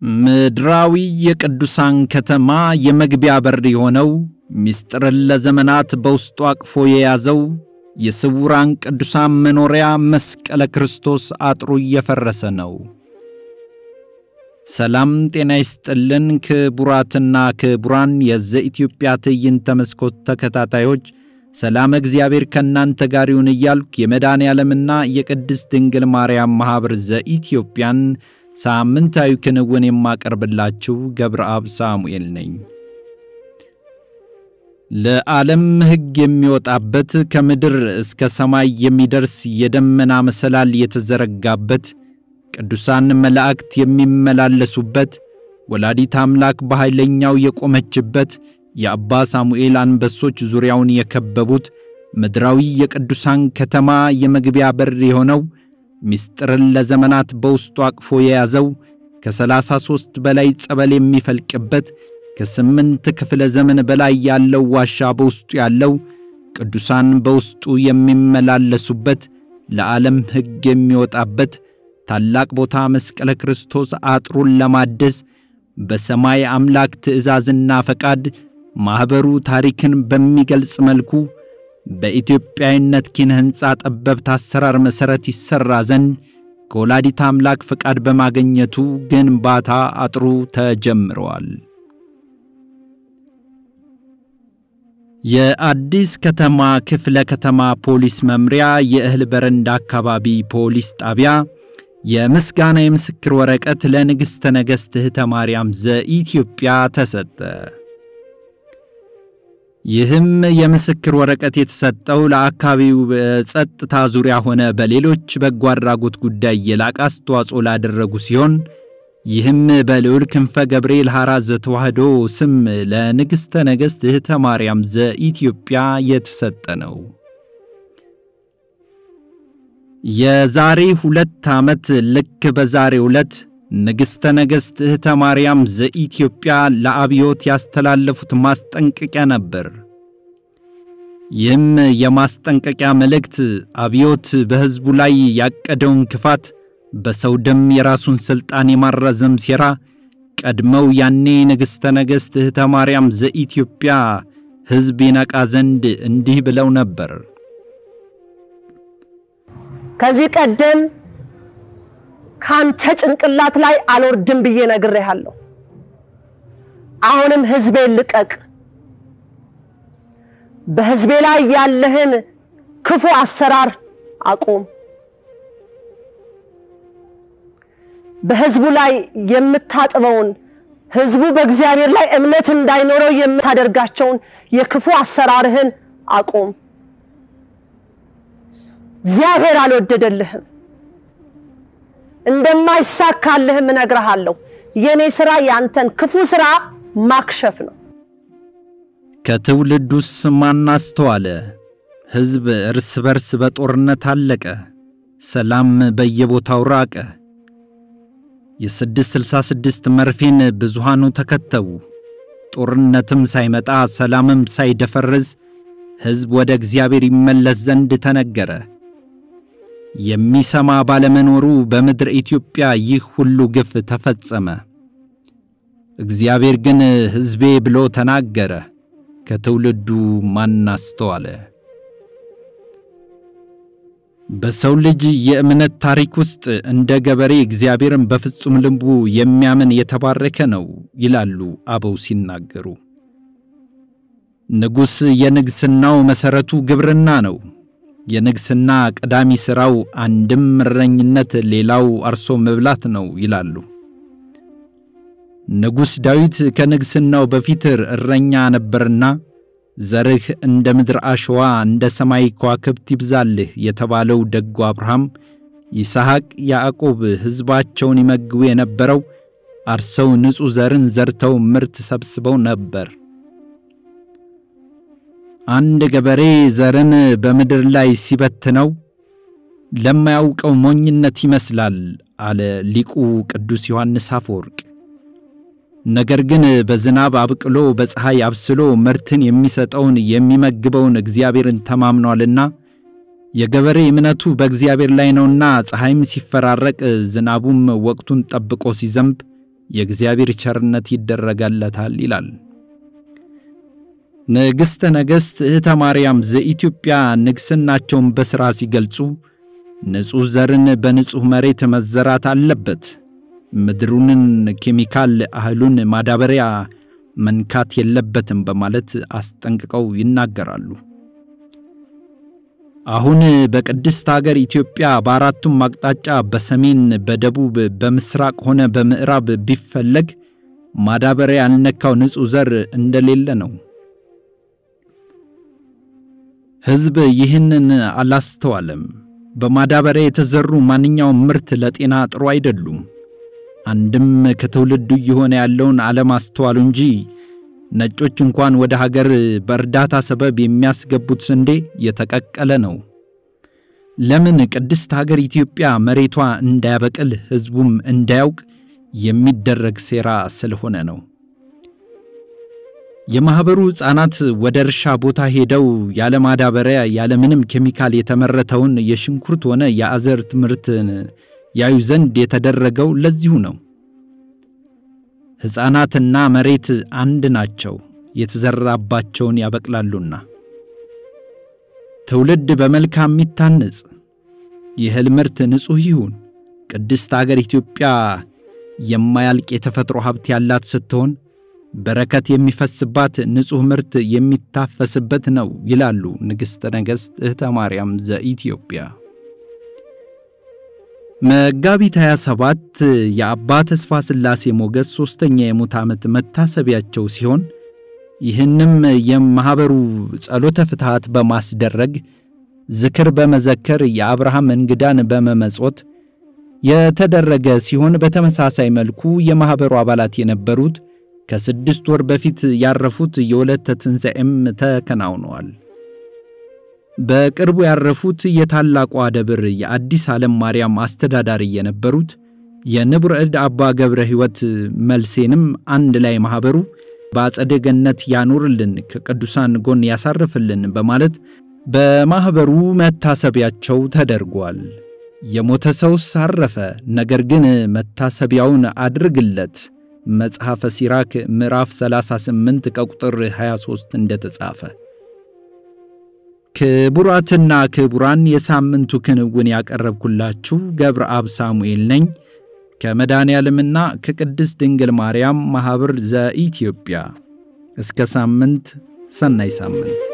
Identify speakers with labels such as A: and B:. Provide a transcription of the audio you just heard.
A: ምድራዊ የቅዱሳን ከተማ የመግቢያ በር የሆነው ምስጢርን ለዘመናት በውስጡ አቅፎ የያዘው የስውራን ቅዱሳን መኖሪያ መስቀለ ክርስቶስ አጥሩ እየፈረሰ ነው። ሰላም ጤና ይስጥልን። ክቡራትና ክቡራን የዘኢትዮጵያ ትዕይንተ መስኮት ተከታታዮች ሰላም እግዚአብሔር ከእናንተ ጋር ይሁን እያልኩ የመድኃኔ ዓለምና የቅድስት ድንግል ማርያም ማኅበር ዘኢትዮጵያን ሳምንታዊ ክንውን የማቀርብላችሁ ገብረአብ ሳሙኤል ነኝ። ለዓለም ሕግ የሚወጣበት ከምድር እስከ ሰማይ የሚደርስ የደመና መሰላል የተዘረጋበት ቅዱሳን መላእክት የሚመላለሱበት ወላዲት አምላክ በኃይለኛው የቆመችበት የአባ ሳሙኤል አንበሶች ዙሪያውን የከበቡት ምድራዊ የቅዱሳን ከተማ የመግቢያ በር የሆነው ምስጢርን ለዘመናት በውስጡ አቅፎ የያዘው ከሰላሳ ሦስት በላይ ጸበል የሚፈልቅበት ከስምንት ክፍለ ዘመን በላይ ያለው ዋሻ በውስጡ ያለው ቅዱሳን በውስጡ የሚመላለሱበት ለዓለም ሕግ የሚወጣበት ታላቅ ቦታ መስቀለ ክርስቶስ አጥሩን ለማደስ በሰማይ አምላክ ትእዛዝና ፈቃድ ማኅበሩ ታሪክን በሚገልጽ መልኩ በኢትዮጵያዊነት ኪነ ሕንፃ ጠበብት አሰራር መሠረት ይሠራ ዘንድ ከወላዲት አምላክ ፈቃድ በማግኘቱ ግንባታ አጥሩ ተጀምረዋል። የአዲስ ከተማ ክፍለ ከተማ ፖሊስ መምሪያ የእህል በረንዳ አካባቢ ፖሊስ ጣቢያ የምስጋና የምስክር ወረቀት ለንግሥተ ነገሥት እህተ ማርያም ዘኢትዮጵያ ተሰጠ። ይህም የምስክር ወረቀት የተሰጠው ለአካባቢው በጸጥታ ዙሪያ ሆነ በሌሎች በጎ አድራጎት ጉዳይ የላቀ አስተዋጽኦ ላደረጉ ሲሆን ይህም በልዑል ክንፈ ገብርኤል ሐራ ዘተዋሕዶ ስም ለንግሥተ ነገሥት እህተ ማርያም ዘኢትዮጵያ የተሰጠ ነው። የዛሬ ሁለት ዓመት ልክ በዛሬ ዕለት ንግሥተ ነገሥት እህተ ማርያም ዘኢትዮጵያ ለአብዮት ያስተላለፉት ማስጠንቀቂያ ነበር። ይህም የማስጠንቀቂያ መልእክት አብዮት በሕዝቡ ላይ ያቀደውን ክፋት፣ በሰው ደም የራሱን ሥልጣን የማራዘም ሴራ ቀድመው ያኔ ንግሥተ ነገሥት እህተ ማርያም ዘኢትዮጵያ ሕዝብ ይነቃ ዘንድ እንዲህ ብለው ነበር።
B: ከዚህ ቀደም ካንተ ጭንቅላት ላይ አልወርድም ብዬ ነግሬሃለሁ። አሁንም ሕዝቤን ልቀቅ። በሕዝቤ ላይ ያለህን ክፉ አሰራር አቁም። በሕዝቡ ላይ የምታጥበውን ሕዝቡ በእግዚአብሔር ላይ እምነት እንዳይኖረው የምታደርጋቸውን የክፉ አሰራርህን አቁም። እግዚአብሔር አልወደደልህም። እንደማይሳካልህም እነግርሃለሁ። የእኔ ሥራ ያንተን ክፉ ሥራ ማክሸፍ ነው።
A: ከትውልዱስ ማን አስተዋለ? ሕዝብ እርስ በርስ በጦርነት አለቀ፣ ሰላም በየቦታው ራቀ። የስድስት ስልሳ ስድስት መርፌን ብዙሃኑ ተከተቡ። ጦርነትም ሳይመጣ ሰላምም ሳይደፈርዝ ሕዝብ ወደ እግዚአብሔር ይመለስ ዘንድ ተነገረ። የሚሰማ ባለመኖሩ በምድር ኢትዮጵያ ይህ ሁሉ ግፍ ተፈጸመ። እግዚአብሔር ግን ሕዝቤ ብሎ ተናገረ። ከትውልዱ ማን አስተዋለ? በሰው ልጅ የእምነት ታሪክ ውስጥ እንደ ገበሬ እግዚአብሔርን በፍጹም ልቡ የሚያምን የተባረከ ነው ይላሉ አበው ሲናገሩ። ንጉሥ የንግሥናው መሠረቱ ግብርና ነው። የንግሥና ቀዳሚ ሥራው አንድም እረኝነት፣ ሌላው አርሶ መብላት ነው ይላሉ። ንጉሥ ዳዊት ከንግሥናው በፊት እረኛ ነበርና ዘርህ እንደ ምድር አሸዋ እንደ ሰማይ ከዋክብት ይብዛልህ የተባለው ደጉ አብርሃም፣ ይስሐቅ፣ ያዕቆብ ሕዝባቸውን ይመግቡ የነበረው አርሰው ንጹሕ ዘርን ዘርተው ምርት ሰብስበው ነበር። አንድ ገበሬ ዘርን በምድር ላይ ሲበትነው ለማያውቀው ሞኝነት ይመስላል አለ ሊቁ ቅዱስ ዮሐንስ አፈወርቅ። ነገር ግን በዝናብ አብቅሎ በፀሐይ አብስሎ ምርትን የሚሰጠውን የሚመግበውን እግዚአብሔርን ተማምኗልና የገበሬ እምነቱ በእግዚአብሔር ላይ ነውና ፀሐይም ሲፈራረቅ ዝናቡም ወቅቱን ጠብቆ ሲዘንብ የእግዚአብሔር ቸርነት ይደረጋለታል ይላል። ንግሥተ ነገሥት እህተ ማርያም ዘኢትዮጵያ ንግሥናቸውን በሥራ ሲገልጹ ንጹሕ ዘርን በንጹሕ መሬት መዘራት አለበት፣ ምድሩንን ኬሚካል እህሉን ማዳበሪያ መንካት የለበትም በማለት አስጠንቅቀው ይናገራሉ። አሁን በቅድስት አገር ኢትዮጵያ በአራቱም አቅጣጫ በሰሜን፣ በደቡብ፣ በምስራቅ ሆነ በምዕራብ ቢፈለግ ማዳበሪያ ያልነካው ንጹሕ ዘር እንደሌለ ነው። ሕዝብ ይህንን አላስተዋለም። በማዳበሪያ የተዘሩ ማንኛውም ምርት ለጤና ጥሩ አይደሉም። አንድም ከትውልዱ እየሆነ ያለውን አለማስተዋሉ እንጂ ነጮች እንኳን ወደ ሀገር በእርዳታ ሰበብ የሚያስገቡት ስንዴ የተቀቀለ ነው። ለምን? ቅድስት ሀገር ኢትዮጵያ መሬቷ እንዳያበቅል ሕዝቡም እንዳያውቅ የሚደረግ ሴራ ስለሆነ ነው። የማኅበሩ ሕፃናት ወደ እርሻ ቦታ ሄደው ያለ ማዳበሪያ ያለ ምንም ኬሚካል የተመረተውን የሽንኩርት ሆነ የአዝርዕት ምርትን ያዩ ዘንድ የተደረገው ለዚሁ ነው። ሕፃናትና መሬት አንድ ናቸው፣ የተዘራባቸውን ያበቅላሉና። ትውልድ በመልካም የሚታነጽ የእህል ምርት ንጹሕ ይሁን። ቅድስት አገር ኢትዮጵያ የማያልቅ የተፈጥሮ ሀብት ያላት ስትሆን በረከት የሚፈስባት ንጹሕ ምርት የሚታፈስበት ነው ይላሉ ንግሥተ ነገሥት እህተ ማርያም ዘኢትዮጵያ። መጋቢት 27 የአባ ተስፋ ሥላሴ ሞገስ ሦስተኛ የሙት ዓመት መታሰቢያቸው ሲሆን ይህንም የማኅበሩ ጸሎተ ፍትሐት በማስደረግ ዝክር በመዘከር የአብርሃም እንግዳን በመመጾት የተደረገ ሲሆን በተመሳሳይ መልኩ የማኅበሩ አባላት የነበሩት ከስድስት ወር በፊት ያረፉት የወለተ ትንሣኤም ተከናውነዋል። በቅርቡ ያረፉት የታላቋ ደብር የአዲስ ዓለም ማርያም አስተዳዳሪ የነበሩት የንቡረ እድ አባ ገብረ ሕይወት መልሴንም አንድ ላይ ማኅበሩ በአጸደ ገነት ያኑርልን፣ ከቅዱሳን ጎን ያሳርፍልን በማለት በማኅበሩ መታሰቢያቸው ተደርጓል። የሞተ ሰውስ አረፈ፣ ነገር ግን መታሰቢያውን አድርግለት መጽሐፈ ሲራክ ምዕራፍ 38 ከቁጥር 23 እንደተጻፈ። ክቡራትና ክቡራን የሳምንቱ ክንውን ያቀረብኩላችሁ ገብረ አብ ሳሙኤል ነኝ ከመድኃኔ ዓለምና ከቅድስት ድንግል ማርያም ማኅበር ዘኢትዮጵያ። እስከ ሳምንት፣ ሰናይ ሳምንት